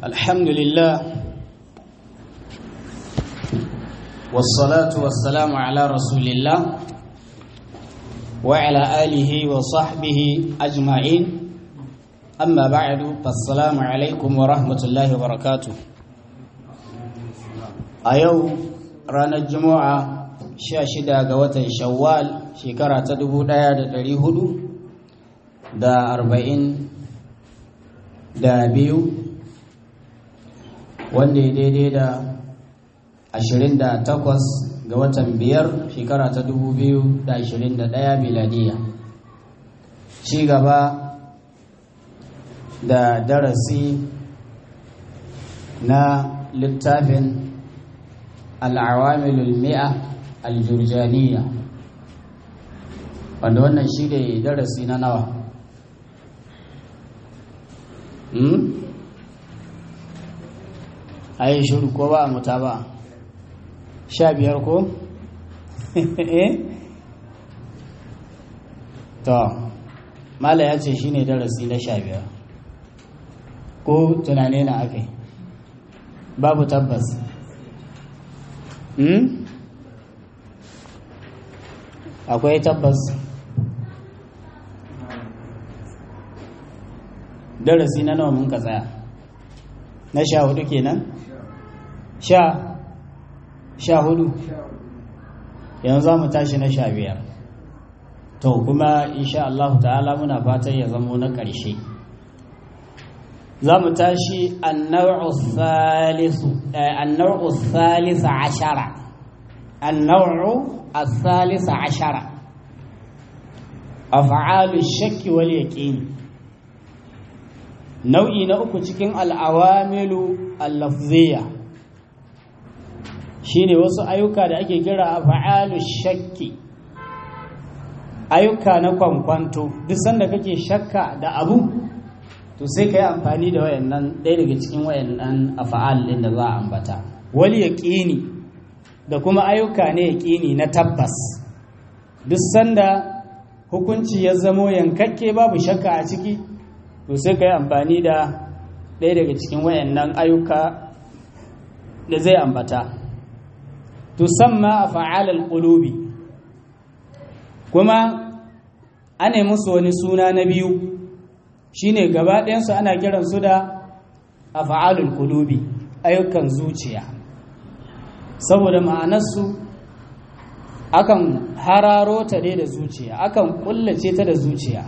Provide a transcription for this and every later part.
الحمد لله والصلاة والسلام على رسول الله وعلى آله وصحبه أجمعين أما بعد فالسلام عليكم ورحمة الله وبركاته أيو رانا الجمعة شاشدة قوة شوال شكرة تدبو دايا دا هدو دا أربعين da biyu wanda ya daidai da 28 ga watan biyar shekara ta 2021 miladiya ci gaba da darasi na littafin al'awamilul mi'a aljurjaniya wanda wannan shi ne darasi na nawa a yi shuru ko ba a muta ba sha biyar ko? to mala ya ce shi ne darasi na sha biyar ko tunane na aka yi babu tabbas akwai tabbas darasi na nawa mun ka tsaya na sha hudu kenan sha sha hudu yanzu za mu tashi na sha biyar to kuma insha Allah ta'ala muna fatan ya zamo na ƙarshe za mu tashi annau'u thalisa ashara annau'u thalisa ashara af'alu shakki wal yaqini nau'i na uku cikin al'awamilu al-lafziya shine wasu ayyuka da ake kira a fa'alu shakki ayyuka na kwankwanto duk sanda kake shakka da abu to sai ka yi amfani da wayannan ɗaya daga cikin wayannan a fa'alin da za a ambata wali yaƙini da kuma ayyuka ne yaƙini na tabbas duk sanda hukunci ya zamo yankakke babu shakka a ciki to sai ka yi amfani da ɗaya daga cikin wayannan ayyuka da zai ambata tusamma a fa'alar ƙulubi kuma ana musu wani suna na biyu shine gaba ɗayansu ana kiransu da a fa'alar ƙulubi ayyukan zuciya saboda ma'anarsu akan hararo ta dai da zuciya akan ƙullace ta da zuciya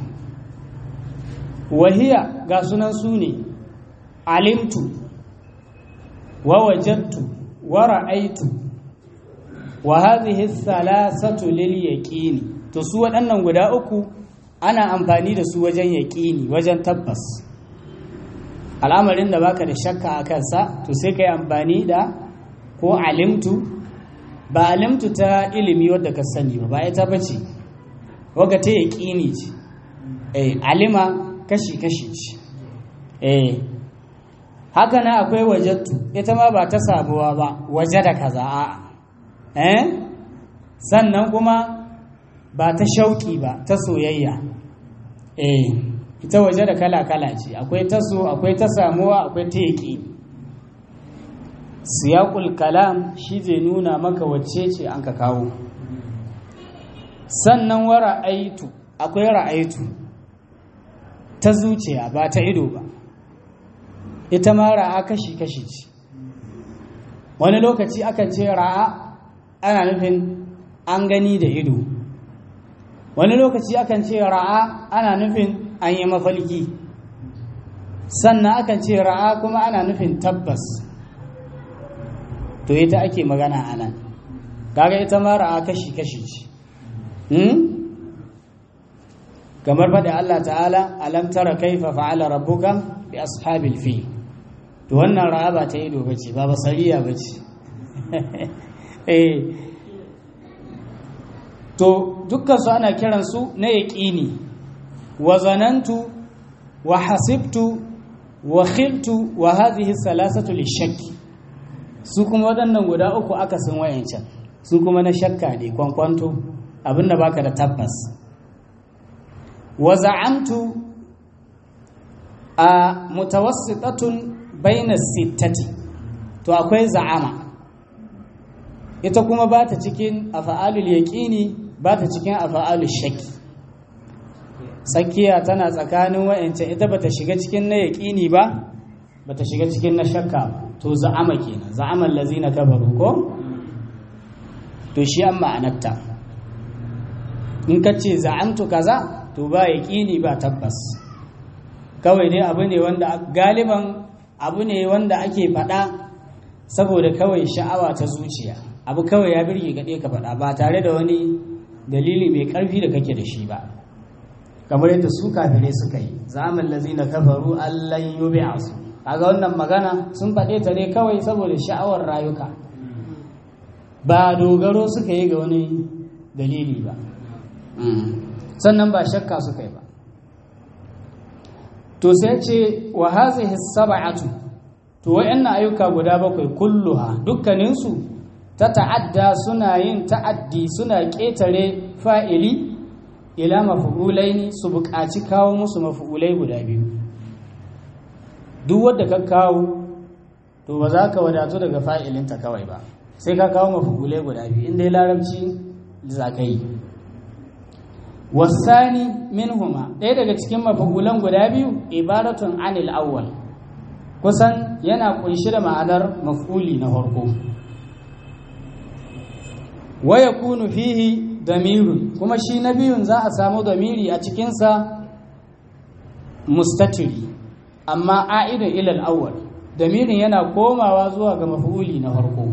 wahiya ga sunan su ne alimtu wa wajattu wa ra'aitu wa hadhihi thalathatu lil yaqini to su waɗannan guda uku ana amfani da su wajen yaqini wajen tabbas al'amarin da baka da shakka a kansa to sai kai amfani da ko alimtu ba alimtu ta ilimi wadda ka sani ba ba ita bace waga ta yaqini ce eh alima kashi-kashi ce eh haka na akwai wajattu ita ma ba ta sabuwa ba waje da kaza a eh sannan kuma ba ta shauki ba ta soyayya eh ita waje da kala-kala ce akwai ta so akwai ta samuwa akwai ta yaki siyaqul kalam shi zai nuna maka wacce ce an ka kawo sannan wa ra'aitu akwai ra'aitu ta zuciya ba ta ido ba ita ma ra'a kashi-kashi ce wani lokaci akan ce ra'a ana nufin an gani da ido wani lokaci akan ce ra'a ana nufin an yi mafalki sannan akan ce ra'a kuma ana nufin tabbas to ita ake magana a nan kaga ita ma ra'a kashi-kashi ce kamar faɗi Allah ta'ala alam tara kaifa fa'ala rabbuka bi ashabil fi to wannan ra'a ba ta ido bace ba basariya bace eh to dukkan su ana kiran su na yaqini wa zanantu wa hasibtu wa khiltu wa hadhihi thalathatu lishakki su kuma waɗannan guda uku aka sun wayancan su kuma na shakka ne kwankwanto abinda baka da tabbas wa za'amtu a mutawassitatun baina sittati to akwai za'ama ita kuma ba ta cikin afa'alul yaqini ba ta cikin afa'alul shakki tsakiya tana tsakanin wa'ancan ita bata shiga cikin na yaqini ba bata shiga cikin na shakka ba to za'ama kenan za'aman lazina kafaru ko to shi an ma'anarta in ka ce za'amtu kaza to ba yaqini ba tabbas kawai dai abu ne wanda galiban abu ne wanda ake faɗa saboda kawai sha'awa ta zuciya abu kawai ya birge gaɗe ka faɗa ba tare da wani dalili mai ƙarfi da kake da shi ba kamar yadda su kafirai suka yi zaman lazina kafaru allan yubi'asu kaga wannan magana sun faɗe ta ne kawai saboda sha'awar rayuka ba dogaro suka yi ga wani dalili ba sannan ba shakka suka yi ba to sai ce wa hazihi sab'atu to wayannan ayyuka guda bakwai kulluha dukkaninsu ta ta'adda suna yin ta'addi suna ƙetare fa'ili ila mafu'ulaini su buƙaci kawo musu mafu'ulai guda biyu duk wadda ka kawo to ba za ka wadatu daga fa'ilinta kawai ba sai ka kawo mafu'ulai guda biyu inda larabci za ka yi wasani minhuma ɗaya daga cikin mafu'ulan guda biyu ibaratun anil awwal kusan yana kunshi da ma'anar maf'uli na farko wa yakunu fihi damirun kuma shi na biyun za a samu damiri a cikinsa mustatiri amma a'idun ilal awwal damirin yana komawa zuwa ga maf'uli na farko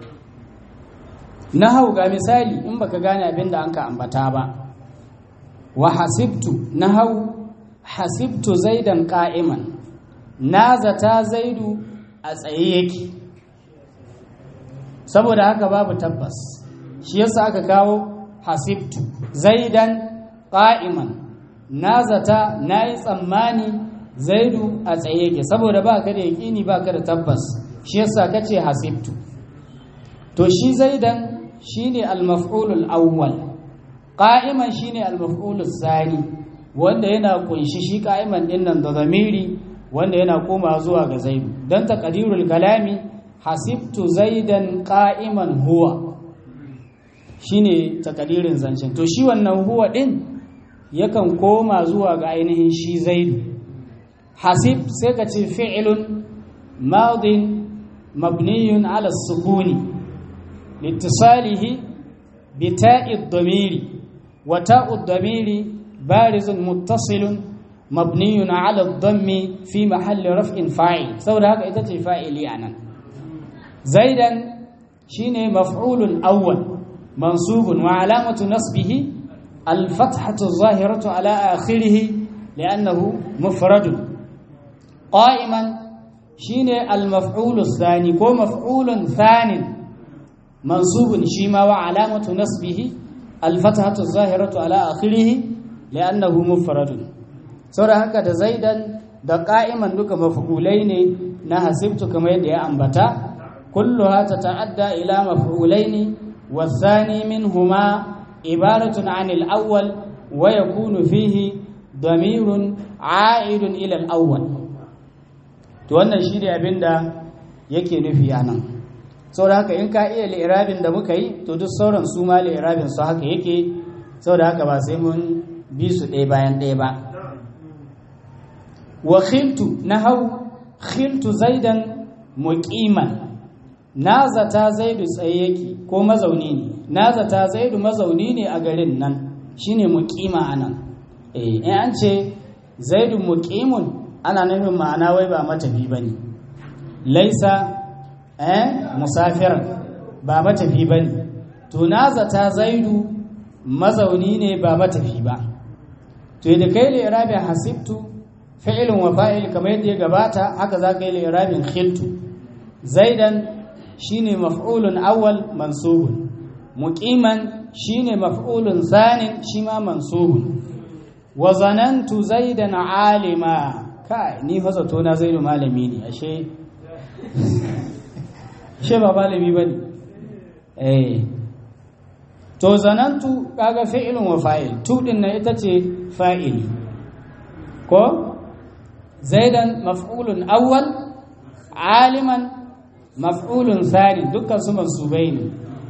na hau ga misali in baka gane abin da anka ambata ba wa hasibtu na hau hasibtu zaidan qa'iman na zata zaidu a tsaye yake saboda haka babu tabbas shi yasa aka kawo hasibtu zaidan qa'iman na zata nayi tsammani zaidu a tsaye yake saboda ba ka da yaƙini ba ka da tabbas shi yasa ka ce hasibtu to shi zaidan shine al-maf'ulul awwal qa'iman shine al-maf'ulus sani wanda yana kunshi shi qa'iman din nan da zamiri wanda yana koma zuwa ga zaidu dan taqdirul kalami hasibtu zaidan qa'iman huwa shine takadirin zancen to shi wannan huwa din yakan koma zuwa ga ainihin shi zaidu hasib sai ka ce fi'ilun madin mabniyun ala sukuni litisalihi bi ta'id damiri wa ta'ud damiri barizun muttasilun mabniyun ala dhammi fi mahalli raf'in fa'il saboda haka ita ce fa'ili anan zaidan shine maf'ulun awwal mansubun wa alamatu nasbihi الفتحة الظاهرة على آخره لأنه مفرد قائما شين المفعول الثاني كو مفعول ثان منصوب شيما وعلامة نصبه الفتحة الظاهرة على آخره لأنه مفرد سورة هكذا زيدا da qa'iman duka maf'ulai ne na hasibtu kamar yadda ya ambata kulluha tata'adda ila maf'ulaini والثاني منهما عبارة عن الأول ويكون فيه ضمير عائد إلى الأول to wannan shi ne abin da yake nufi a nan saboda haka in ka iya li'irabin da muka yi to duk sauran su ma li'irabin su haka yake saboda haka ba sai mun bi su ɗaya bayan ɗaya ba wa khiltu na hau khiltu zaidan muqiman na zata zaidu tsaye yake ko mazauni ne na zata zaidu mazauni ne a garin nan shine muqima anan eh in an ce zaidu muqimun ana nufin ma'ana wai ba matafi bane laisa eh musafiran ba matafi bane to na zata zaidu mazauni ne ba matafi ba to da kai li irabin hasibtu fi'ilun wa fa'il kamar yadda ya gabata haka za ka yi li irabin khiltu zaidan shine maf'ulun awwal mansubun muqiman shine maf'ulun sanin shi ma mansubun wa zanantu zaidan alima kai ni fa zato na zaidu malami ne ashe ashe ba malami bane eh to zanantu kaga fi'ilun wa fa'il tu din na ita ce fa'ili ko zaidan maf'ulun awwal aliman maf'ulun thani dukkan su mansubai ne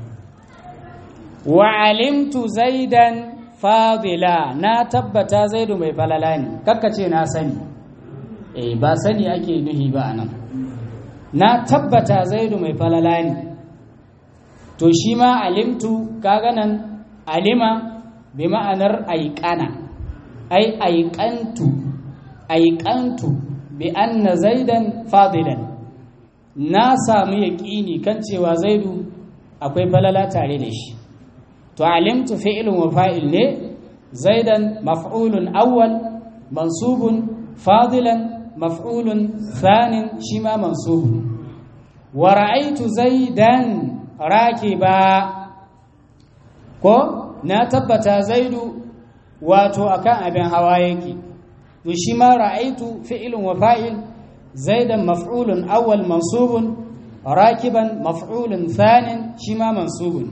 wa alimtu zaidan fadila na tabbata zaidu mai falala ne kakkace na sani eh ba sani ake nuhi ba anan na tabbata zaidu mai falala ne to shi ma alimtu kaga nan alima bi ma'anar aiƙana ai aiƙantu aiƙantu bi anna zaidan fadilan na samu yaƙini kan cewa zaidu akwai falala tare da shi to alimtu fi'lun wa fa'il ne zaidan maf'ulun awwal mansubun fadilan maf'ulun thanin shi ma mansubun wa ra'aytu zaidan rakiba ko na tabbata zaidu wato akan abin hawa yake to shi ma ra'aitu fi'lun wa fa'il zaidan maf'ulun awwal mansubun rakiban maf'ulun thanin shi ma mansubun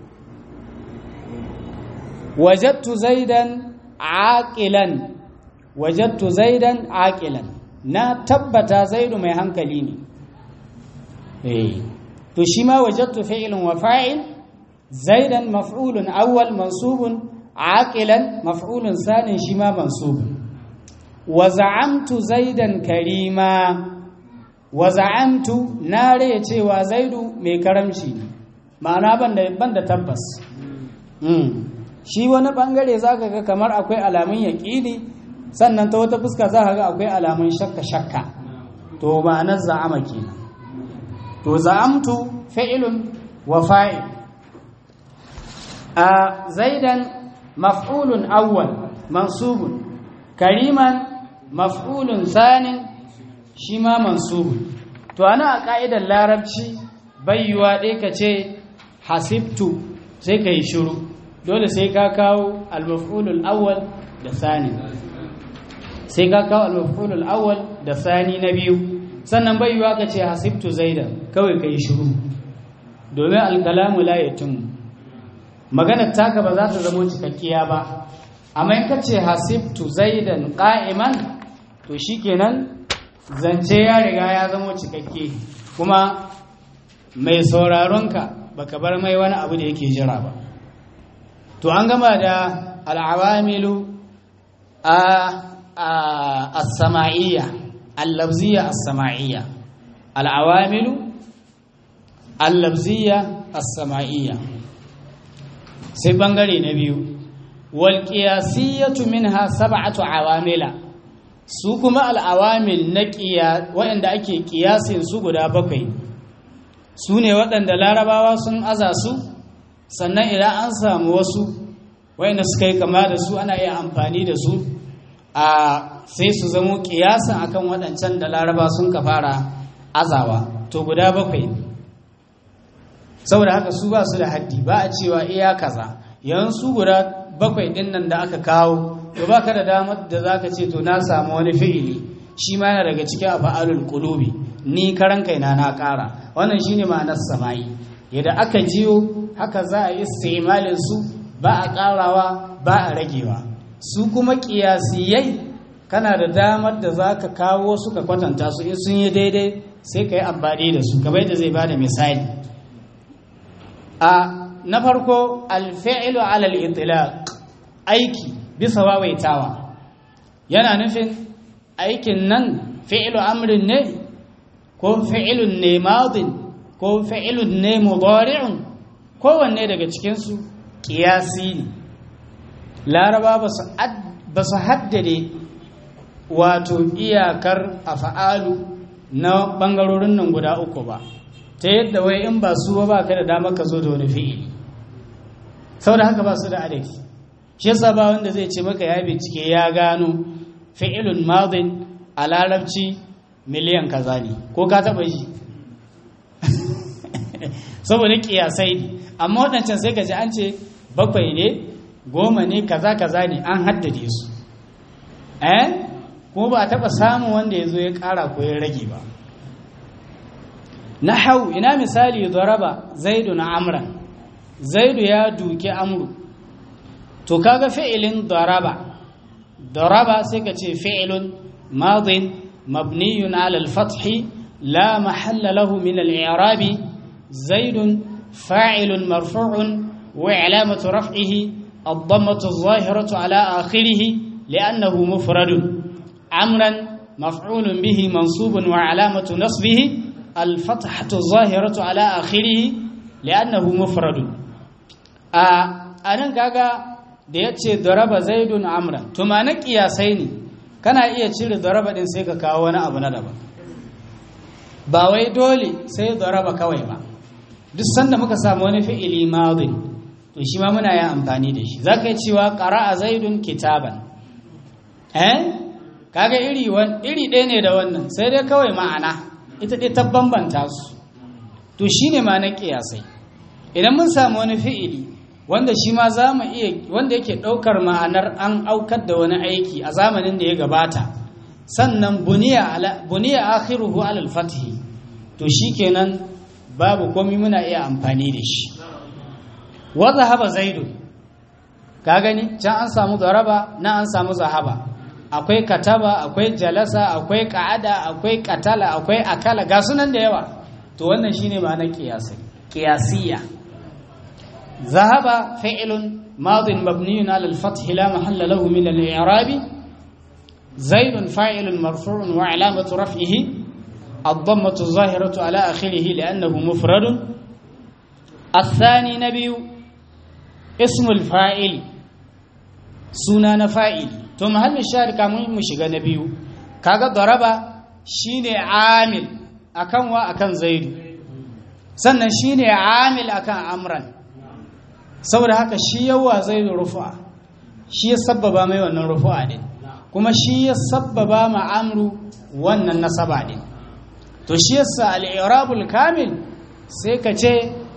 wajadtu zaidan aqilan wajadtu zaidan aqilan na tabbata zaidu mai hankali ne eh to shi ma wajadtu fi'lun wa fa'il zaidan maf'ulun awwal mansubun aqilan maf'ulun sanin shi ma mansubun wa za'amtu zaidan karima wa za'amtu na raya cewa zaidu mai karamci ne ma'ana banda banda tabbas mm. shi wani bangare zaka ga kamar akwai alamun yaqini sannan ta wata fuska zaka ga akwai alamun shakka shakka to ma'anar za'ama kenan to za'amtu fi'lun wa fa'il a zaidan maf'ulun awwal mansubun kariman maf'ulun sanin shi ma mansubun to ana a ka'idar larabci bayyuwa ɗaya ka ce hasibtu sai ka yi shiru dole sai ka kawo al-maf'ulul awwal da sani sai ka kawo al-maf'ulul awwal da sani na biyu sannan bayyuwa ka ce hasibtu zaidan kawai ka yi shiru domin al-kalamu la yatimmu maganar taka ba za ta zama cikakkiya ba amma in ka ce hasibtu zaidan qa'iman to shikenan zance ya riga ya zama cikakke kuma mai sauraronka baka bar mai wani abu da yake jira ba to an gama da al'awamilu a as-sama'iyya al-lafziyya as-sama'iyya al'awamilu al-lafziyya as-sama'iyya sai bangare na biyu wal qiyasiyatu minha sab'atu awamila su kuma al'awamil na ƙiya waɗanda ake ƙiyasin su guda bakwai su ne waɗanda larabawa sun aza su sannan idan an samu wasu waɗanda suka yi kama da su ana iya amfani da su a sai su zamo ƙiyasin akan waɗancan da laraba sun ka fara azawa to guda bakwai saboda haka su ba su da haddi ba a cewa iya kaza yanzu su guda bakwai ɗin nan da aka kawo to baka da damar da zaka ce to na samu wani fi'ili shi ma yana daga cikin afa'alul qulubi ni karan kaina na ƙara wannan shine ma'anar sama'i yadda aka jiyo haka za a yi istimalin su ba a ƙarawa ba a ragewa su kuma ƙiyasiyai kana da damar da zaka kawo su ka kwatanta su in sun yi daidai sai ka yi amfani da su kamar yadda zai bada misali a na farko alfi'lu ala al-itlaq aiki bisa wawaitawa yana nufin aikin nan fi'lu amrin ne ko fi'lun ne madin ko fi'lun ne mudari'un kowanne daga cikinsu ƙiyasi ne laraba ba su haddade wato iyakar afa'alu na ɓangarorin nan guda uku ba ta yadda wai in ba su ba ka da damar ka zo da wani fi'ili sau da haka ba su da adadi shi yasa ba wanda zai ce maka ya bincike ya gano fi'ilun madin a larabci miliyan kaza ne ko ka taba ji saboda kiyasai ne amma waɗancan sai ka ji an ce bakwai ne goma ne kaza kaza ne an haddade su eh kuma ba a taba samun wanda ya zo ya ƙara ko ya rage ba na hau ina misali zaraba zaidu na amran zaidu ya duki amru to kaga fi'ilin daraba daraba sai ka ce fi'ilun madin mabniyun ala al-fath لا محل له من الإعراب زيد فاعل مرفوع وعلامة رفعه الضمة الظاهرة على آخره لأنه مفرد عمرا مفعول به منصوب وعلامة نصبه الفتحة الظاهرة على آخره لأنه مفرد أنا كاغا da ya ce daraba zaidun amran tumanin kiyasai ne kana iya cire daraba din sai ka kawo wani abu na daban ba wai dole sai daraba kawai ba duk sanda muka samu wani fi'ili madin to shi ma muna yin amfani da shi zaka yi cewa qara'a zaidun kitaban eh kaga iri wan iri ɗaya ne da wannan sai dai kawai ma'ana ita dai ta bambanta su to shine ma na kiyasai idan mun samu wani fi'ili wanda shi ma za mu iya wanda yake ɗaukar ma'anar an aukar da wani aiki a zamanin da ya gabata sannan buniya akhiruhu alal fathi to shikenan babu komai muna iya amfani da shi wa zahaba zaidu ka gani can an samu daraba na an samu zahaba akwai kataba akwai jalasa akwai qa'ada akwai qatala akwai akala ga sunan da yawa to wannan shine ma'anar qiyasi qiyasiyya ذهب فعل ماض مبني على الفتح لا محل له من الإعراب زيد فاعل مرفوع وعلامة رفعه الضمة الظاهرة على آخره لأنه مفرد الثاني نبي اسم الفاعل سنان فاعل ثم هل الشارك مشغى نبي كاغا ضرب شيني عامل أكن وأكن زيد sannan shine amil akan amran saboda haka shi yawa zai rufa shi ya sabbaba mai wannan rufa din kuma shi ya sabbaba ma amru wannan nasaba din to shi yasa al-i'rabul kamil sai ka ce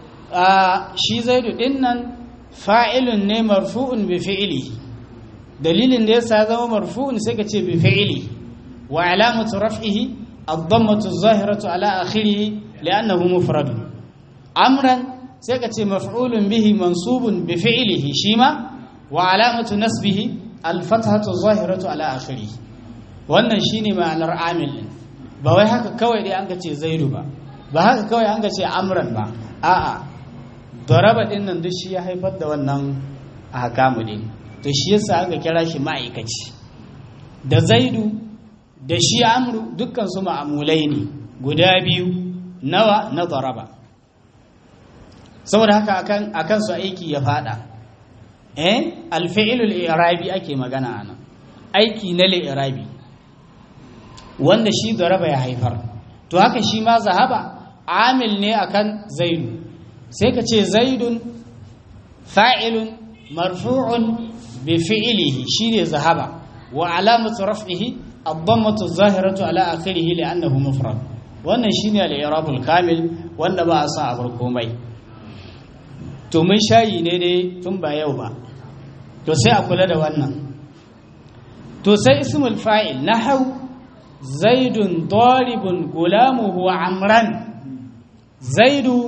shi zaidu din nan fa'ilun ne marfu'un bi fi'li dalilin da yasa zama marfu'un sai ka ce bi fi'li wa alamatu raf'ihi ad-dammatu az-zahiratu ala akhirih li'annahu mufrad amran sai ka ce maf'ulun bihi mansubun bi fi'lihi shima wa alamatu nasbihi al-fathatu zahiratu ala akhirih wannan shine ma'anar amil din ba wai haka kawai dai an ka ce zaidu ba ba haka kawai an ka ce amran ba a'a daraba din nan duk shi ya haifar da wannan ahkamu din to shi yasa aka kira shi ma'aikaci da zaidu da shi amru dukkan su ma'amulai ne guda biyu nawa na daraba saboda haka akan akan su aiki ya fada eh alfi'lul i'rabi ake magana anan aiki na li'irabi wanda shi daraba ya haifar to haka shi ma zahaba amil ne akan zaidu sai ka ce zaidun fa'ilun marfu'un bi fi'lihi shine zahaba wa alamatu raf'ihi ad-dammatu adh-dhahiratu ala akhirih li'annahu mufrad wannan shine al-i'rabul kamil wanda ba a sa a bar komai to mun shayi ne dai tun ba yau ba to sai a kula da wannan to sai ismul fa'il nahau zaidun daribun gulamuhu amran zaidu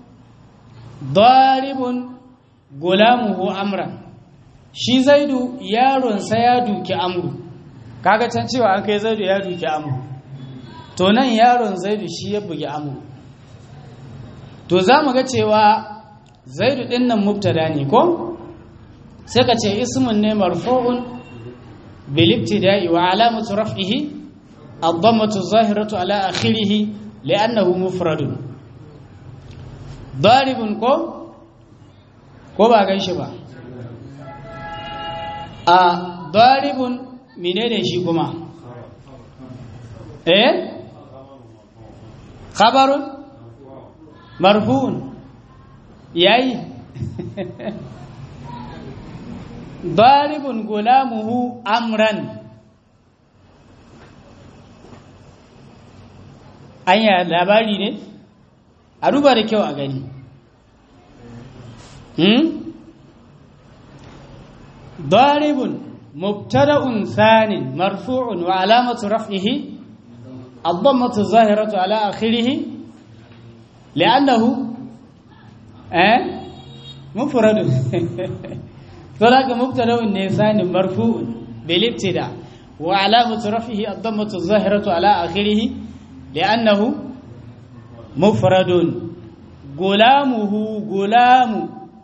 daribun gulamuhu amran shi zaidu yaronsa ya duki amru kaga can cewa an kai zaidu ya duki amru to nan yaron zaidu shi ya bugi amru to za mu ga cewa zaidu din nan mubtada ne ko sai ka ce ismun ne marfu'un bil ibtida'i wa alamatu raf'ihi ad-dammatu zahiratu ala akhirih li'annahu mufradun daribun ko ko ba gan shi ba a daribun menene shi kuma eh khabarun marfu'un yayi daribun gulamuhu amran anya labari ne a duba da kyau a gani hmm? daribun mubtada'un thanin marfu'un wa alamatu raf'ihi الضمة الظاهرة على آخره لأنه أه؟ مفرد فلاك مبتدا النسان مرفوع بالابتداء وعلامة رفعه الضمة الظاهرة على آخره لأنه mufradun gulamuhu gulamu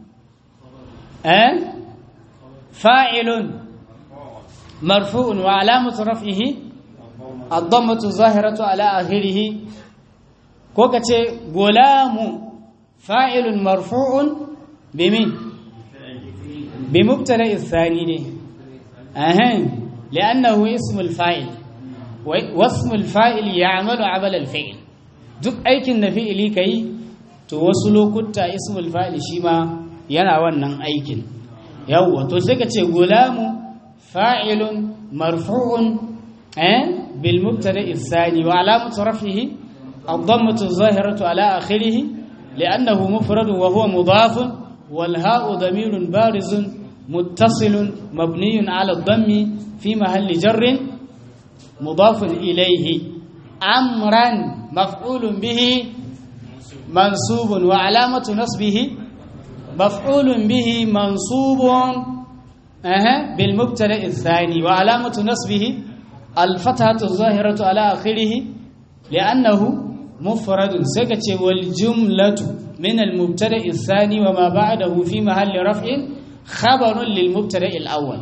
eh fa'ilun marfu'un wa alamatu raf'ihi ad-dammatu zahiratu ala akhirih ko kace gulamu fa'ilun marfu'un bimin بمبتدا الثاني دي اهن لانه اسم الفاعل واسم الفاعل يعمل عمل الفعل duk aikin da fi'ili kai to wasu lokuta ismul fa'il shi ma yana wannan aikin yawwa to sai ka ce gulamu fa'ilun marfu'un eh bil mubtada الثاني وعلامه رفعه الضمه الظاهره على اخره لانه مفرد وهو مضاف والهاء ضمير بارز متصل مبني على الضم في محل جر مضاف إليه أمرا مفعول به منصوب وعلامة نصبه مفعول به منصوب أه بالمبتدا الثاني وعلامة نصبه الفتحة الظاهرة على آخره لأنه مفرد سكت والجملة من المبتدا الثاني وما بعده في محل رفع خبر للمبتدا الاول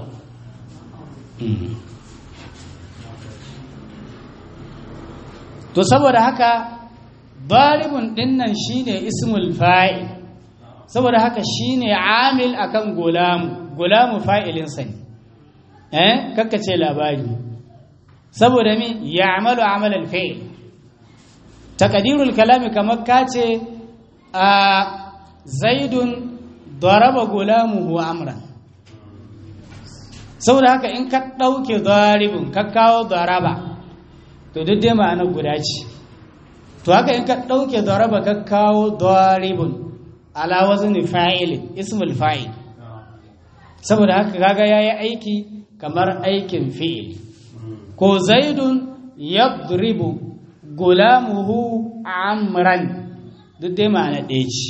to saboda haka daribun dinnan shine ismul fa'il saboda haka shine amil akan gulamu gulamu fa'ilin sa ne eh kakkace labari saboda mi ya'malu amal al-fi'l taqdirul kalami kamar kace a zaidun daraba gulamuhu amran saboda haka in ka ɗauke daribin ka kawo daraba to duk dai ma'anar guda ce to haka in ka ɗauke daraba ka kawo daribin ala wazni fa'il ismul fa'il saboda haka kaga yayi aiki kamar aikin fi'il ko zaidun yadribu gulamuhu amran duk dai ma'ana ɗaya ce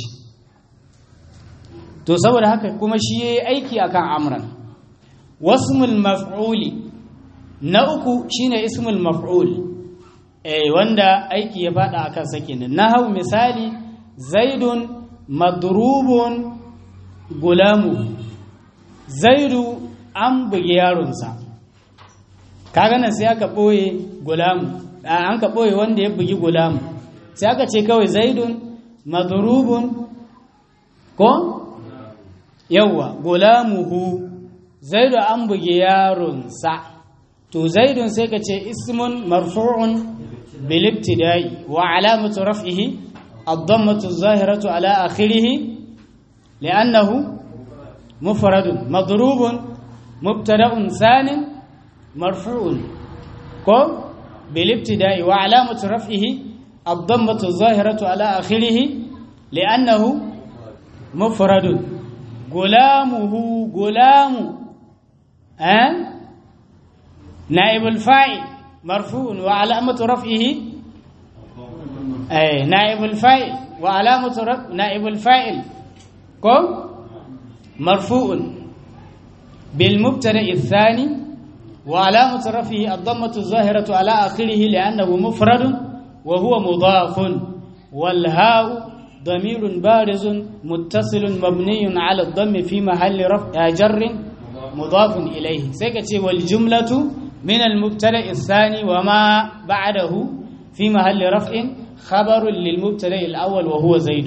to saboda haka kuma shi ya yi aiki akan amran wasmul maf'uli na uku shine ismul maf'ul eh wanda aiki ya fada akan sakin na hau misali zaidun madrubun gulamu zaidu an bugi yaronsa kaga nan sai aka boye gulamu an ka boye wanda ya bugi gulamu sai aka ce kawai zaidun madrubun ko yawwa gulamuhu zaidu an bugi yaronsa to zaidun sai ka ce ismun marfu'un bil ibtida'i wa alamatu raf'ihi ad-dammatu az-zahiratu ala akhirih li'annahu mufradun madrubun mubtada'un thanin marfu'un ko bil ibtida'i wa alamatu raf'ihi ad-dammatu az-zahiratu ala akhirih li'annahu mufradun gulamuhu gulamu أه؟ نائب الفاعل مرفوع وعلامة رفعه أي نائب الفاعل وعلامة رفع نائب الفاعل كم مرفوع بالمبتدا الثاني وعلامة رفعه الضمة الظاهرة على آخره لأنه مفرد وهو مضاف والهاء ضمير بارز متصل مبني على الضم في محل رفع جر مضاف إليه سيكتي والجملة من المبتدا الثاني وما بعده في محل رفع خبر للمبتدا الأول وهو زيد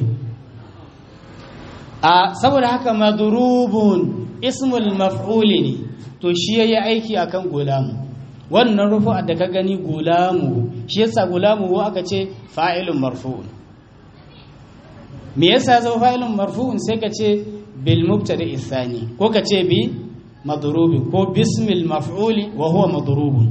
saboda haka madrubun ismul maf'ul ne to shi yayi aiki akan gulamu wannan rufu da ka gani gulamu shi yasa gulamu aka ce fa'ilun marfu'un me yasa zo fa'ilun marfu'un sai ka ce bil mubtada ithani ko ka ce bi madrubi ko bismil maf'uli wa huwa madrubun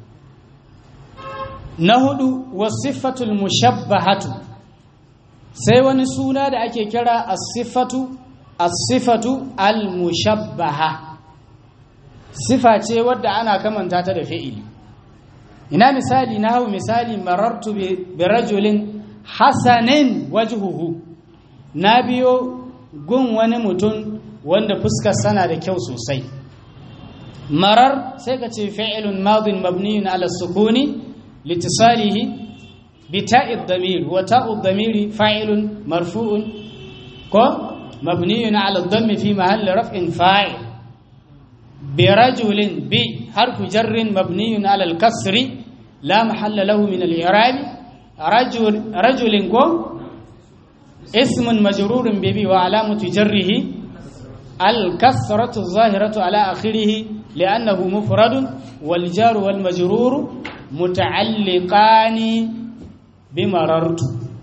na hudu wasifatul mushabbahatu sai wani suna da ake kira as-sifatu as-sifatu al-mushabbaha sifa ce wadda ana kamanta ta da fi'ili ina misali na hau misali marartu bi rajulin hasanin wajhuhu na biyo gun wani mutum wanda fuskar sana da kyau sosai marar sai ka ce fi'ilun madin mabniyun ala sukuni litisalihi بتاء الضمير وتاء الضمير فاعل مرفوع كو مبني على الضم في محل رفع فاعل برجل ب حرف جر مبني على الكسر لا محل له من الإعراب رجل رجل كو اسم مجرور ببي وعلامة جره الكسرة الظاهرة على آخره لأنه مفرد والجار والمجرور متعلقان بمررت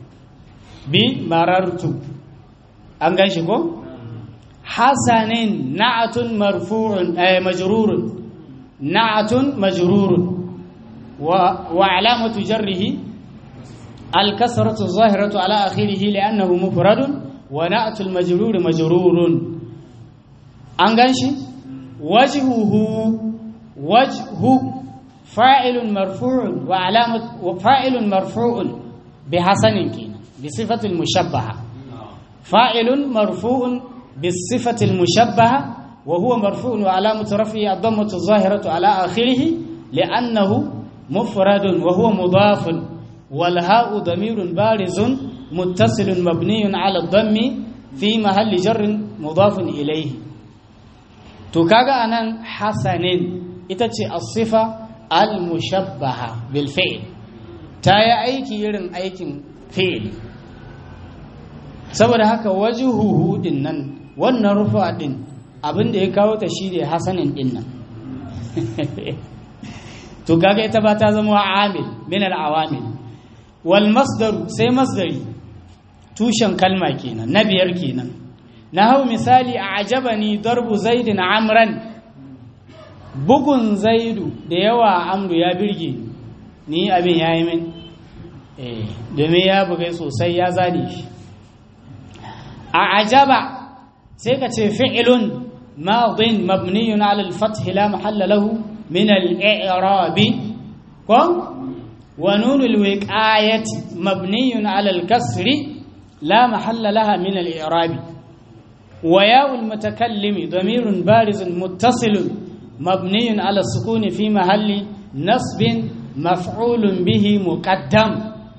بمررت أنغاشكو حسن نعت مرفوع أي مجرور نعت مجرور وعلامة جره الكسرة الظاهرة على آخره لأنه مفرد ونعت المجرور مجرور أنغاشي وجهه وجه فاعل مرفوع وعلامة فاعل مرفوع بحسن كينا بصفة المشبهة فاعل مرفوع بالصفة المشبهة وهو مرفوع وعلامة رفعه الضمة الظاهرة على آخره لأنه مفرد وهو مضاف والهاء ضمير بارز متصل مبني على الضم في محل جر مضاف إليه to kaga anan hasanin ita ce as-sifa al-mushabbaha bil fi'l ta yi aiki irin aikin fi'l saboda haka wajhuhu din nan wannan rufa din abin da ya kawo ta shi ne hasanin din nan to kaga ita ba ta zama amil min al-awamil wal masdar sai masdari tushen kalma kenan na biyar kenan na hau misali a ajabani darbu zaidin amran bugun zaidu da yawa amru ya birge ni abin ya yi min domin ya bugai sosai ya zane shi a ajaba sai ka ce fi'ilun madin mabniyun ala al-fath la mahalla lahu min al-i'rab ko wa nun al-wiqayati mabniyun ala al-kasri la mahalla laha min al-i'rab وياء المتكلم ضمير بارز متصل مبني على السكون في محل نصب مفعول به مقدم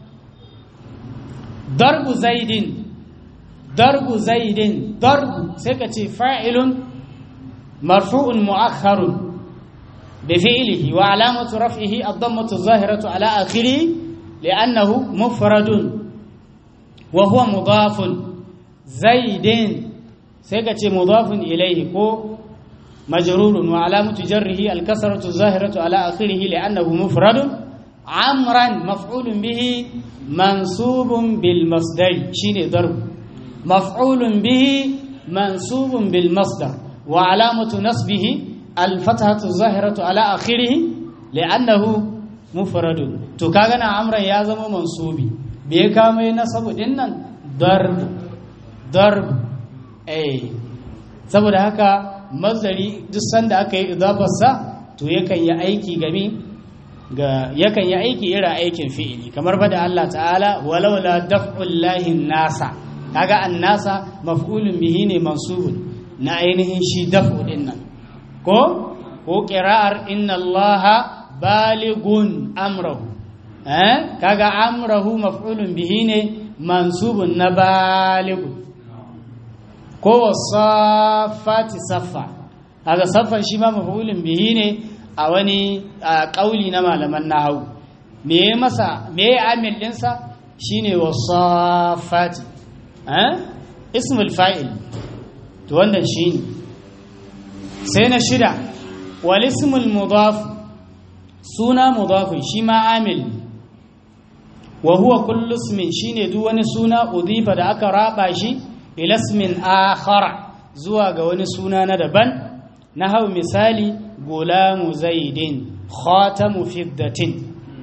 ضرب زيد ضرب زيد ضرب سكتي فاعل مرفوع مؤخر بفعله وعلامة رفعه الضمة الظاهرة على آخره لأنه مفرد وهو مضاف زيد sai ka ce mudafun ilaihi ko majrurun wa alamatu jarrihi al-kasratu zahiratu ala akhirih li'annahu mufradun amran maf'ulun bihi mansubun bil masdar shine darb maf'ulun bihi mansubun bil masdar wa alamatu nasbihi al-fathatu zahiratu ala akhirih li'annahu mufradun to kaga na amran ya zama mansubi bai kama nasabu din nan darb darb eh saboda haka mazari duk sanda aka yi idafarsa to yakan yi aiki game ga yakan yi aiki irin aikin fi'ili kamar bada Allah ta'ala walaula daf'ullahi nasa kaga annasa maf'ulun bihi ne mansubun na ainihin shi daf'u din nan ko ko qira'ar inna allaha baligun amrahu eh kaga amrahu maf'ulun bihi ne mansubun na baligun ko wasafati saffa kaga saffan shi ma maf'ulun bihi ne a wani kauli na malaman nahwu me ya masa me ya amil dinsa shine wasafati eh ismul fa'il to wannan shine sai na shida wal ismul mudaf suna mudafun shi ma amil wa huwa kullu ismin shine duk wani suna udifa da aka raba shi ila ismin akhara zuwa ga wani suna na daban na hau misali gulamu zaidin khatamu fiddatin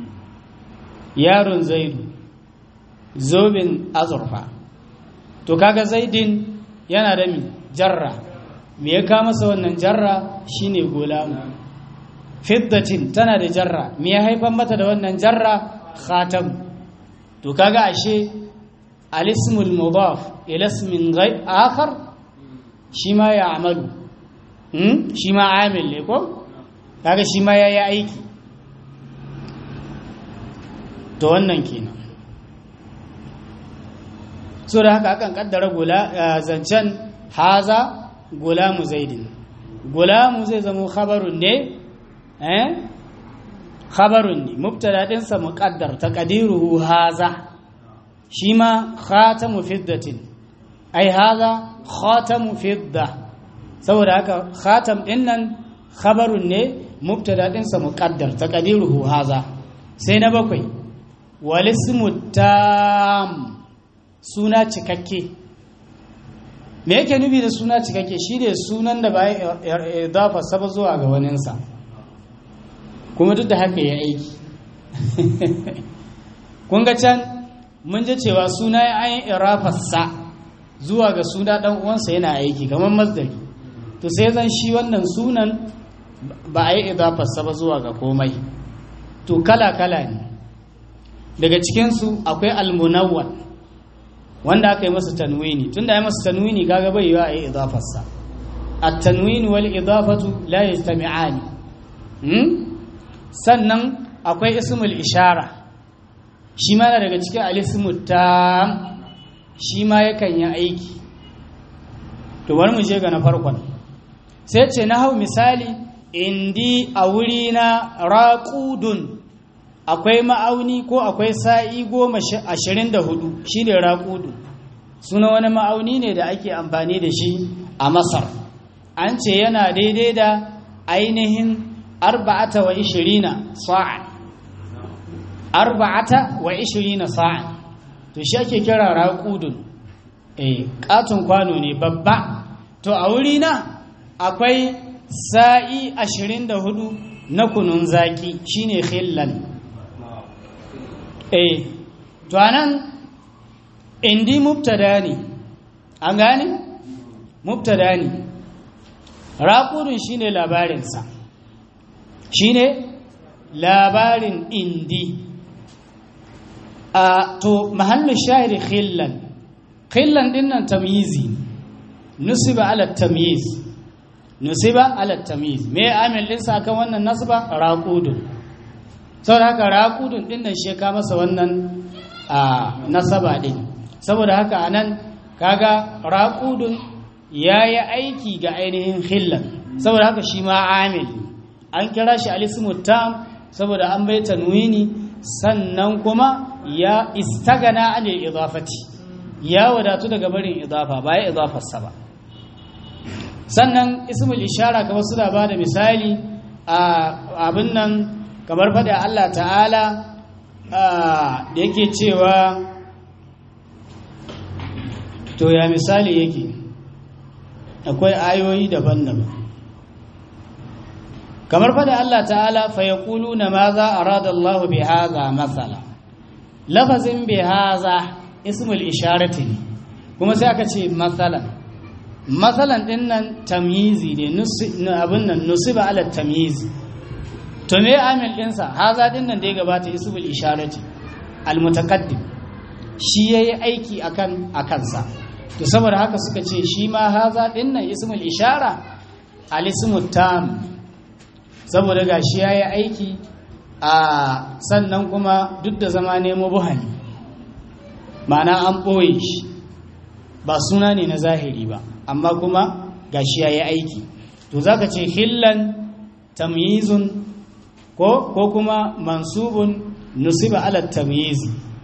yaron zaidu zobin azurfa to kaga zaidin yana da mi jarra me ya kama masa wannan jarra shine gulamu fiddatin tana da jarra me ya haifar mata da wannan jarra khatam to kaga ashe al-ismul mudaf ila ismin ghayr akhar shi ma ya amalu hmm? shi ma amil ne ko kaga shi ma yayi aiki to wannan kenan so da haka akan kaddara gula zancen haza gulamu zaidin gulamu zai zama khabarun ne eh khabarun ne mubtada dinsa muqaddar taqdiruhu haza shi ma khatamu fiddatin ai haza khatamu fidda saboda haka khatam din nan khabarun ne mubtada dinsa muqaddar taqdiruhu haza sai na bakwai walismu tam suna cikakke me yake nufi da suna cikakke shi ne sunan da ba ya idafa saba zuwa ga waninsa kuma duk da haka ya aiki kun ga can mun ji cewa suna ya ayin irafarsa zuwa ga suna dan uwansa yana aiki kamar masdari to sai zan shi wannan sunan ba a yi idafarsa ba zuwa ga komai to kala-kala ne daga cikinsu akwai almunawwan wanda aka yi masa tanwini tunda ya masa tanwini kaga bai yiwa a yi idafarsa at-tanwini wal idafatu la yajtami'ani hmm? sannan akwai ismul ishara shi ma na daga cikin al-ismu tam shi ma yakan yi aiki to bari mu je ga na farkon sai ce na hau misali indi a wuri na raqudun akwai ma'auni ko akwai sa'i goma ashirin da hudu shi ne raƙudu suna wani ma'auni ne da ake amfani da shi a masar an ce yana daidai da ainihin arba'ata wa ishirina sa'an arba'ata wa ishirina sa'an to shi ake kira raƙudun eh ƙaton kwano ne babba to a wuri na akwai sa'i ashirin da hudu na kunun zaki shine khillan eh to anan indi mubtada ne an gane mubtada ne raqudun shine labarinsa shine labarin indi a to mahallu shahiri khillan khillan dinnan tamyizi nusiba ala tamyiz nusiba ala tamyiz me amil dinsa akan wannan nasba raqudun saboda haka raƙudun ɗin nan shi ka masa wannan nasaba ɗin saboda haka anan kaga raƙudun ya yi aiki ga ainihin hillan saboda haka shi ma amil an kira shi alismu tam saboda an bai tanwini sannan kuma ya istagana anil idafati ya wadatu daga barin idafa ba ya idafarsa ba sannan ismul ishara kamar suna ba da misali a abin nan kamar faɗa Allah ta'ala da yake cewa to ya misali yake akwai ayoyi daban-daban kamar faɗa Allah ta'ala fa ya ƙulu na ma za a rada Allah bi haza matsala lafazin bi haza ismul isharati ne kuma sai aka ce matsalan matsalan ɗin nan tamyizi ne abin nan nusiba ala tamyizi to me amil ɗinsa haza ɗin nan da ya gabata ismul isharati almutaqaddim shi yayi aiki akan akansa to saboda haka suka ce shi ma haza ɗin nan ismul ishara alismut tam saboda gashi yayi aiki a sannan kuma duk da zama nemo buhani ma'ana an ɓoye shi ba suna ne na zahiri ba amma kuma gashi yayi aiki to zaka ce hillan tamyizun ko ko kuma mansubun nusiba ala tamyiz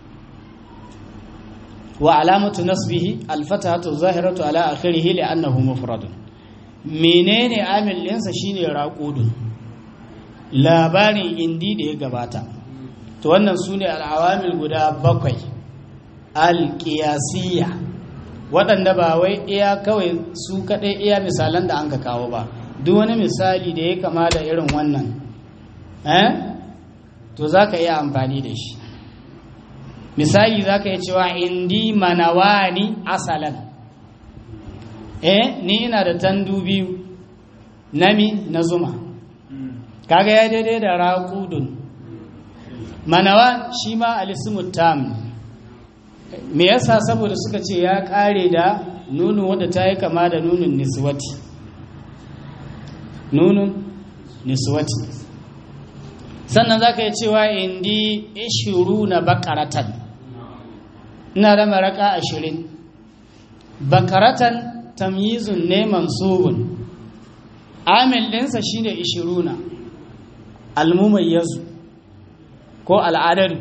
wa alamatu nasbihi alfatahatu zahiratu ala akhirih li'annahu mufradun menene amil ɗinsa shine raqudun labarin indi da ya gabata to wannan sune al'awamil guda bakwai alqiyasiyya waɗanda ba wai iya kawai su kaɗai iya misalan da an ka kawo ba duk wani misali da ya kama da irin wannan eh to za ka iya amfani da shi misali za ka yi cewa indi manawani asalan eh ni ina da tandu biyu nami na zuma kaga ya daidai da raƙudun manawan shi ma alismu tam me yasa saboda suka ce ya ƙare da nunu wadda ta yi kama da nunun niswati nunun niswati sannan za ka yi cewa indi ishiru na bakaratan ina da maraka ashirin bakaratan tamyizun ne mansubun amil ɗinsa shine ishiruna almumayyazu ko al'adari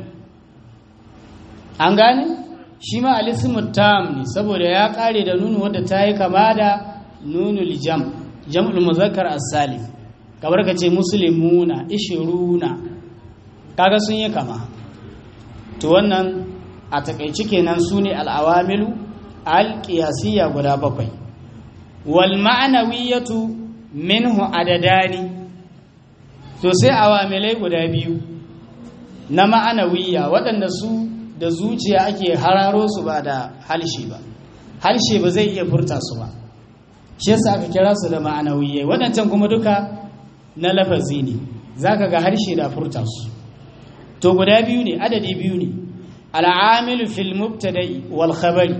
an gane shi ma alismu tam ne saboda ya kare da nunu wadda ta yi kama da nunul jam jam'ul muzakkar as-salim kamar ka ce muslimuna ishiruna kaga sun yi kama to wannan a takaici kenan su ne al'awamilu al-qiyasiyya guda bakwai wal ma'anawiyatu minhu adadani to sai awamilai guda biyu na ma'anawiyya waɗanda su da zuciya ake hararo su ba da halshe ba halshe ba zai iya furta su ba shi yasa aka kira su da ma'anawiyya waɗancan kuma duka na lafazi ne zaka ga harshe da furta su to guda biyu ne adadi biyu ne al'amilu fil mubtada'i wal khabari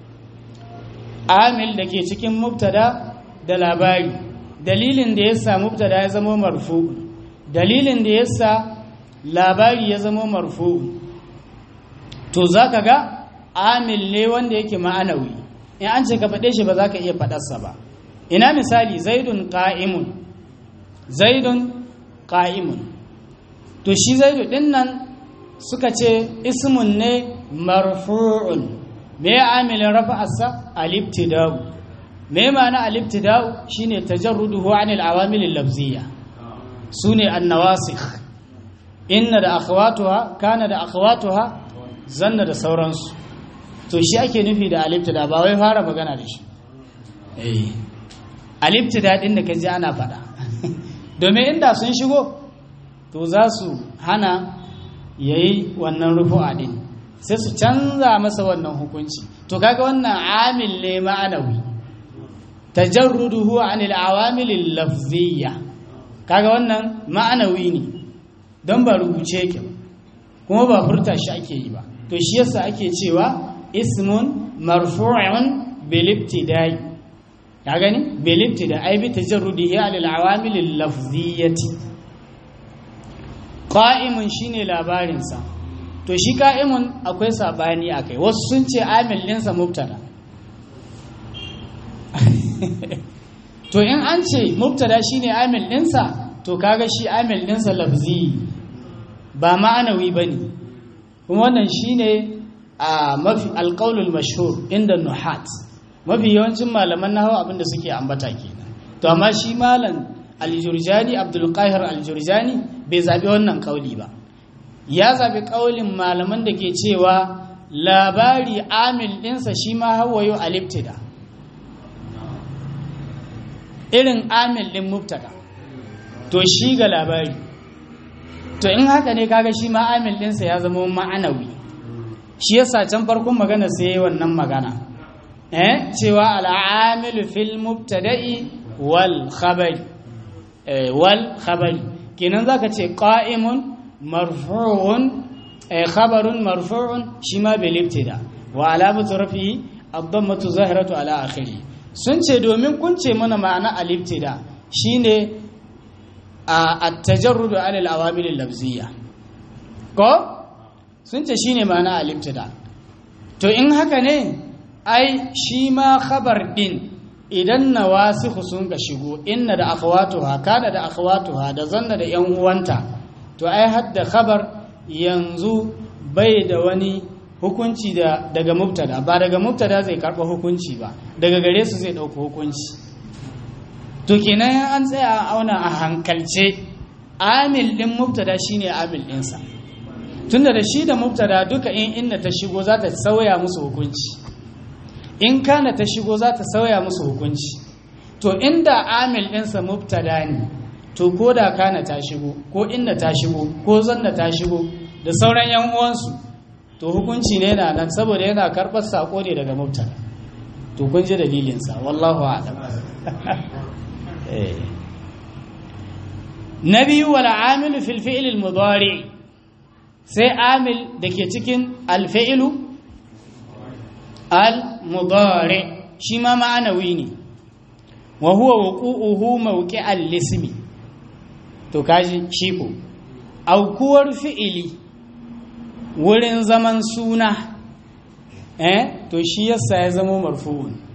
amil da ke cikin mubtada da labari dalilin da yasa mubtada ya zama marfu dalilin da yasa labari ya zama marfu to zaka ga amil ne wanda yake ma'anawi in an ce ka faɗe shi ba za ka iya faɗarsa ba ina misali zaidun qa'imun zaidun qa'imun to shi zaidu din nan suka ce ismun ne marfu'un me amilin rafa'arsa al-ibtida'u me ma'ana al-ibtida'u shine tajarruduhu 'anil awamil al-lafziyya sune an-nawasikh inna da akhawatuha kana da akhawatuha zanna da sauransu to shi ake nufi da al-ibtida ba wai fara magana da shi eh al-ibtida din da kaji ana faɗa domin inda sun shigo to za su hana yayi wannan rufu'a din sai su canza masa wannan hukunci to kaga wannan amil ne ma'anawi tajarruduhu anil awamil lafziyya kaga wannan ma'anawi ne don ba rubuce yake ba kuma ba furta shi ake yi ba to shi yasa ake cewa ismun marfu'un bil ibtida'i ka gani bil ibtida ai bi tajarrudihi anil awamil lafziyyati qa'imun shine labarin sa to shi qa'imun akwai sabani akai wasu sun ce amil ɗinsa mubtada to in an ce mubtada shine amil ɗinsa to kaga shi amil ɗinsa lafzi ba ma'anawi ba ne kuma wannan shine a mafi alƙaulul mashhur inda nuhat mafi yawancin malaman na hawa abinda suke ambata kenan to amma shi malam aljurjani abdulkahir aljurjani bai zaɓi wannan ƙauli ba ya zaɓi ƙaulin malaman da ke cewa labari amil ɗinsa shi ma hawayo aliftida irin amil ɗin mubtada to shi ga labari to in haka ne kaga shi ma amil ɗinsa ya zama ma'anawi shi yasa can farkon magana sai wannan magana eh cewa al'amilu fil mubtada'i wal khabari eh wal khabari kenan zaka ce qa'imun marfu'un eh khabarun marfu'un shi ma bil ibtida wa alamatu rafi'i ad-dammatu zahiratu ala akhiri sun ce domin kun ce mana ma'ana al-ibtida shine a at-tajarrudu ala al-awamil al-lafziyya ko sun ce shine ma'ana al-ibtida to in haka ne ai shi ma khabar din idan nawasikhu sun ga shigo inna da akhawatuha kana da akhawatuha da zanna da yan uwanta to ai hadda khabar yanzu bai da wani hukunci da daga mubtada ba daga mubtada zai karba hukunci ba daga gare su zai dauka hukunci to kenan an tsaya a auna a hankalce amil din mubtada shine amil ɗinsa tunda da shi da mubtada duka in inda ta shigo za ta sauya musu hukunci in kana ta shigo za ta sauya musu hukunci to inda amil ɗinsa mubtada ne to ko da kana ta shigo ko inda ta shigo ko zanna ta shigo da sauran yan uwansu to hukunci ne na nan saboda yana karɓar sako ne daga mubtada to kun ji dalilinsa wallahu a'lam na biyu wal amilu fil fi'l al mudari sai amil da ke cikin al fi'lu al mudari shi ma ma'anawi ne wa huwa wuqu'uhu mawqi'al lismi to kaji shi ko aukuwar fi'ili wurin zaman suna eh to shi yasa ya zama marfu'un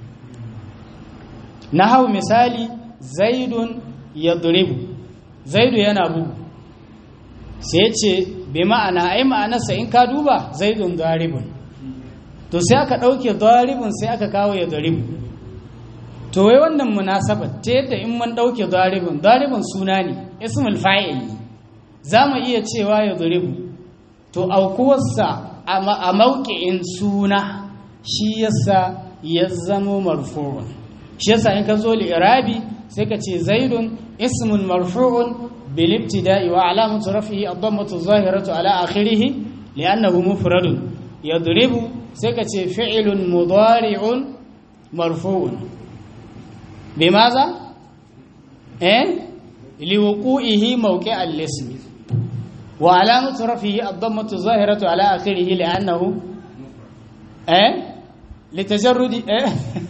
nahau misali zaidun yadribu zaidu yana bugu sai ce bi ma'ana ai ma'anarsa in ka duba zaidun daribun to sai aka ɗauke daribun sai aka kawo ya daribu to wai wannan munasabar ta yadda in mun ɗauke daribun daribun suna ne ismul fa'il ne za mu iya cewa ya daribu to aukuwarsa a mauki'in suna shi yasa ya zamo marfu'un shi yasa in ka zo li'irabi sai ka ce zaidun ismun marfu'un bil ibtida'i wa alamatu raf'ihi ad-dammatu zahiratu ala akhirih li'annahu mufradun yadribu sai ka ce fi'lun mudari'un marfu'un bimaza eh liwuqu'ihi mawqi'a al-ismi wa alamatu raf'ihi ad-dammatu zahiratu ala akhirih li'annahu eh litajarrudi eh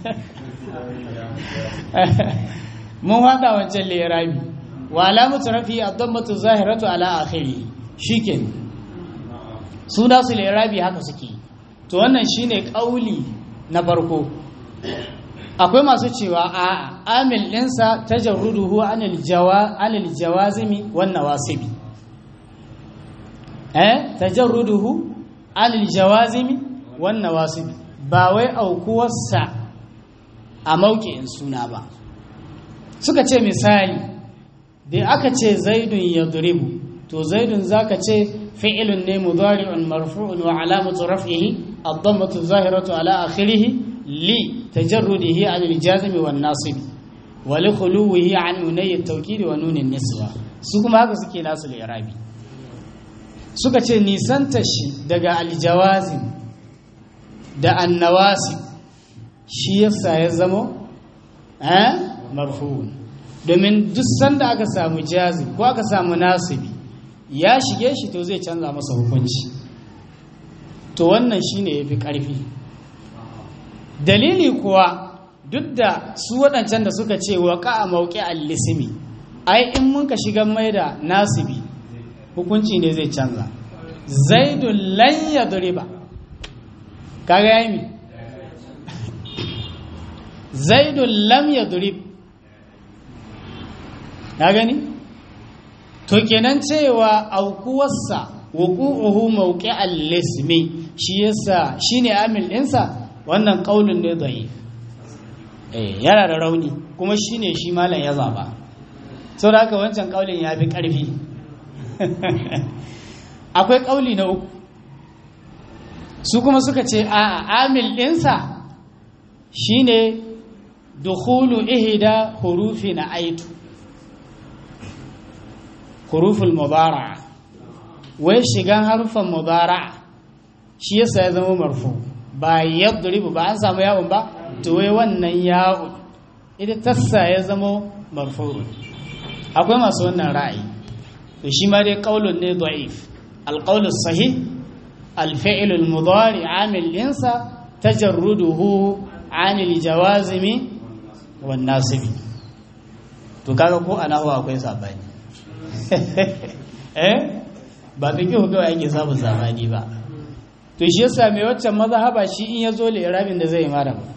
mun hada wancan lirabi wa alamatu rafi ad-dammatu zahiratu ala akhiri shiken su da su lirabi haka suke to wannan shine kauli na farko akwai masu cewa a amil ɗinsa tajarruduhu anil jawa anil jawazimi wan nawasibi eh tajarruduhu anil jawazimi wan nawasibi ba wai aukuwarsa a mauki'in suna ba suka ce misali da aka ce zaidun ya duribu to zaidun zaka ce fi'ilun ne mudari'un marfu'un wa alamatu raf'ihi ad-dammatu zahiratu ala akhirih li tajarrudihi an al-jazm wan nasib wa li khuluwihi an unay at-tawkid wa nun an-niswa su kuma haka suke nasu al-i'rabi suka ce nisanta shi daga al-jawazim da an-nawasib shi yasa ya zama eh marfu'un domin duk sanda aka samu jazi ko aka samu nasibi ya shige shi to zai canza masa hukunci to wannan shine yafi karfi dalili kuwa duk da su waɗancan da suka ce wa a mauki al-lismi ai in mun ka shiga mai da nasibi hukunci ne zai canza zaidun lan yadriba kaga yayi zaidun lam yadrib na gani to kenan cewa aukuwarsa wuqu'uhu mawqi'al lismi shi yasa shine amil ɗinsa wannan kaulin ne dai eh yana da rauni kuma shine shi malam ya zaba saboda haka wancan kaulin ya fi ƙarfi akwai kauli na uku su kuma suka ce a amil ɗinsa shine dukhulu ihda hurufi na aitu huruful mudara'a wai shigan harufan mudara'a shi yasa ya zama marfu ba yadribu ba an samu yawon ba to wai wannan yawon ita tassa ya zama marfu akwai masu wannan ra'ayi to shi ma dai qaulun ne da'if alqaulus sahih الفعل المضارع عامل إنسا تجرده عن الجوازم والناصب to kaga ko ana huwa akwai sabani eh ba ta kihu kawai ake samun sabani ba to shi yasa mai waccan mazhaba shi in yazo li'irabin da zai mara ba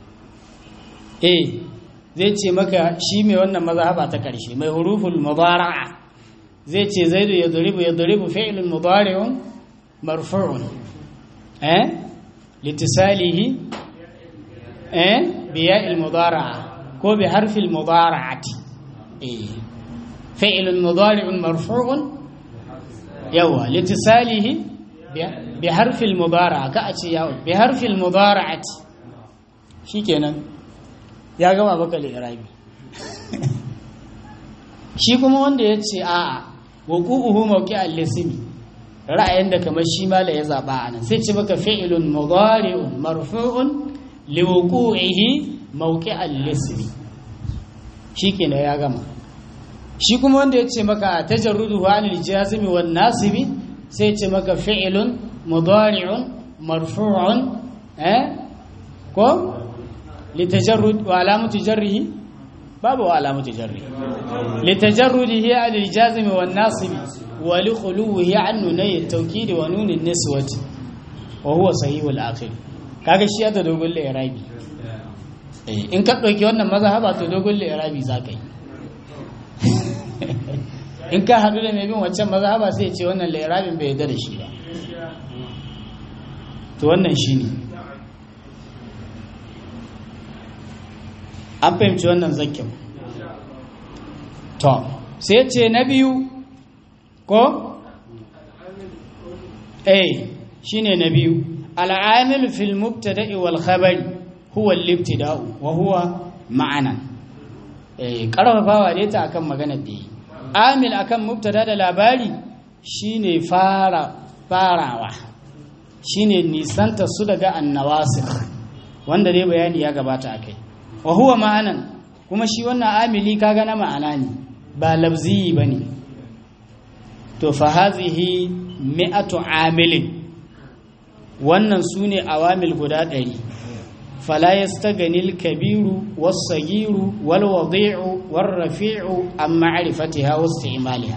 eh zai ce maka shi mai wannan mazhaba ta karshe mai huruful mudara'a zai ce zaidu yadribu yadribu fi'lun mudari'un مرفوع أه؟ لاتصاله أه؟ بياء المضارعة كو بحرف المضارعة إيه؟ فعل مضارع مرفوع يوا لاتصاله بحرف المضارعة كأتي يوا بحرف المضارعة شيكنا يا جماعة بك الإعرابي shi kuma wanda ya ce a'a wuqu'uhu mawqi'al lismi ra'ayin da kamar shi mala ya zaba anan sai ce baka fi'lun mudari'un marfu'un liwuqu'ihi mawqi'al lismi shikenan ya gama shi kuma wanda ya ce maka tajarruduhu anil jazimi wan nasibi sai ce maka fi'lun mudari'un marfu'un eh ko litajarrud wa alamatu jarrihi babu alamatu jarrihi litajarrudihi anil jazimi wan nasibi ولخلوه عن نوني التوكيد ونون النسوة وهو صحيح الآخر kaga shi da dogon lirabi in ka ɗauki wannan mazhaba to dogon li'irabi za ka yi in ka haɗu da mai bin waccan mazhaba sai ce wannan li'irabin bai yarda da shi ba to wannan shi ne an fahimci wannan zakkin to sai ce na biyu ko eh shine na biyu al'amil fil mubtada'i wal khabari huwa al-ibtida'u wa huwa ma'anan eh karfafawa dai ta akan maganar da yi amil akan mubtada da labari shine fara farawa shine nisanta su daga annawasikh wanda dai bayani ya gabata akai wa huwa ma'anan kuma shi wannan amili kaga na ma'ana ne ba labzi bane to fa hazihi mi'atu amilin wannan sune awamil guda ɗari fala yastaganil kabiru was-sagiru wal-wadi'u war-rafi'u an ma'rifatiha wasti'maliha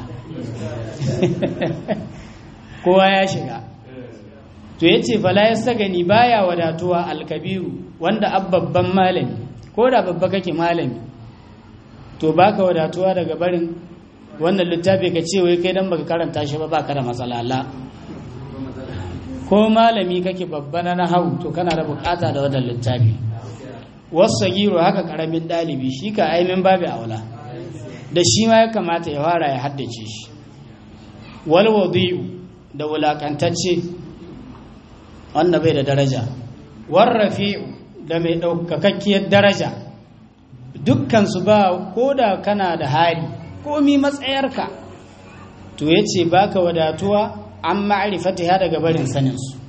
kowa ya shiga to yace fala yastagani baya wadatuwa al-kabiru wanda abbabban malami ko da babba kake malami to baka wadatuwa daga barin wannan littafi ka ce wai kai dan baka karanta shi ba baka da matsala la ko malami kake babba na nahawu to kana da bukata da wannan littafi wasagiro haka karamin dalibi shi ka aimin babu aula da shi ma ya kamata ya fara ya haddace shi wal wadi'u da wulakantacce wanda bai da daraja war rafi'u da mai daukakakkiyar daraja dukkan su ba koda kana da hali komi matsayarka to yace baka wadatuwa an ma'rifatiha daga barin sanin su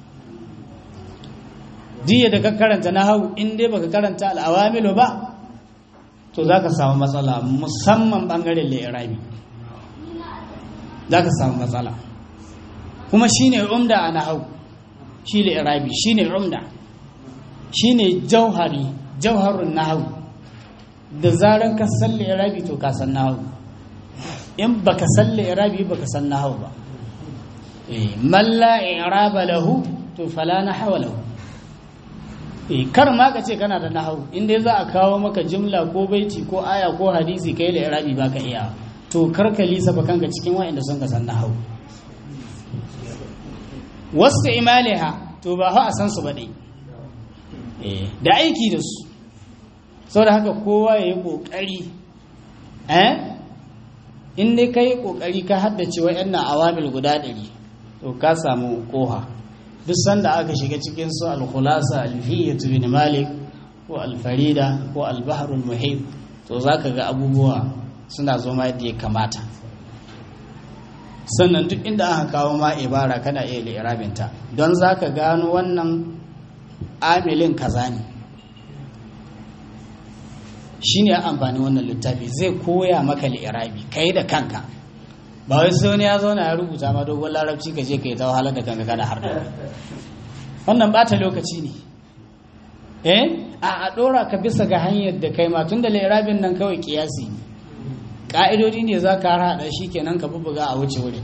diya da ka karanta nahawu in dai baka karanta al'awamilu ba to zaka samu matsala musamman bangaren li'irabi zaka samu matsala kuma shine umda a nahawu shi li'irabi shine umda shine jauhari jauharun nahawu da zaran ka san li'irabi to ka san nahawu in baka san li'irabi baka san nahawu ba eh man la i'raba lahu to fala nahwa lahu eh kar ma ka ce kana da nahawu in dai za a kawo maka jumla ko baiti ko aya ko hadisi kai li'irabi baka iya to kar ka lisa ba kanka cikin wa'anda sun ka san nahawu wasu imaliha to ba a san su ba dai da aiki da su sau da haka kowa ya yi ƙoƙari eh in dai ka yi ƙoƙari ka haddace wa'annan awamil guda ɗari to ka samu ƙoha duk sanda aka shiga cikin su al-khulasa al-fiyyatu bin malik ko al-farida ko al-bahrul muhib to zaka ga abubuwa suna zo ma yadda ya kamata sannan duk inda aka kawo ma ibara kana iya li'irabinta don za ka gano wannan amilin kaza ne shi ne amfani wannan littafi zai koya maka li'irabi ka yi da kanka ba wai sai wani ya zauna ya rubuta ma dogon larabci ka je ka yi ta wahalar da kanka kana har wannan bata lokaci ne eh a a dora ka bisa ga hanyar da kai ma tun da li'irabin nan kawai kiyasi ne ƙa'idodi ne za ka haɗa shi kenan ka bubuga a wuce wurin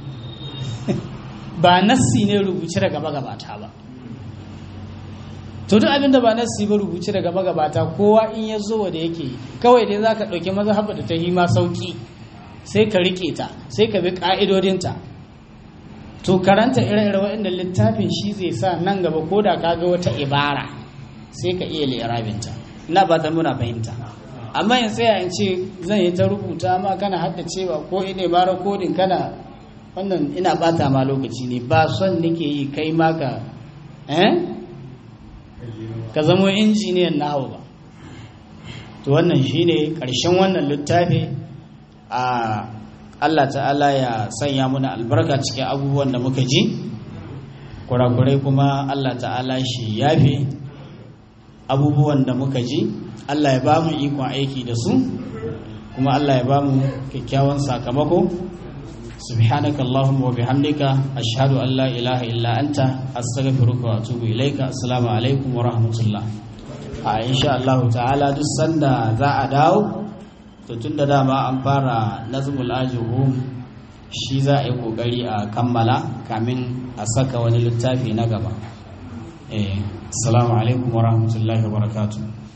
ba nassi ne rubuce daga magabata ba to duk abinda ba nassi ba rubuce daga magabata kowa in ya zo da yake kawai dai za ka ɗauki mazhaba da ta yi ma sauƙi sai ka riƙe ta sai ka bi ƙa'idodinta to karanta ire-ire waɗanda littafin shi zai sa nan gaba ko da ka ga wata ibara sai ka iya lirabinta ina ba ta muna fahimta amma in tsaya in ce zan yi ta rubuta ma kana haddacewa ko ina ba rakodin kana wannan ina bata ma lokaci ne ba son nake yi kai ma ka eh ka zamo injiniyan na hau ba to wannan shine karshen wannan littafi a Allah ta'ala ya sanya muna albarka cikin abubuwan da muka ji kurakurai kuma Allah ta'ala shi yafe abubuwan da muka ji Allah ya ba mu ikon aiki da su kuma Allah ya ba mu kyakkyawan sakamako subhanaka allahumma wa bihamdika ashhadu an la ilaha illa anta astaghfiruka wa atubu ilaika assalamu alaikum wa rahmatullah a insha Allah ta'ala duk sanda za a dawo to tunda dama an fara nazmul ajhum shi za a yi kokari a kammala kamin a saka wani littafi na gaba eh assalamu alaikum wa rahmatullahi wa barakatuh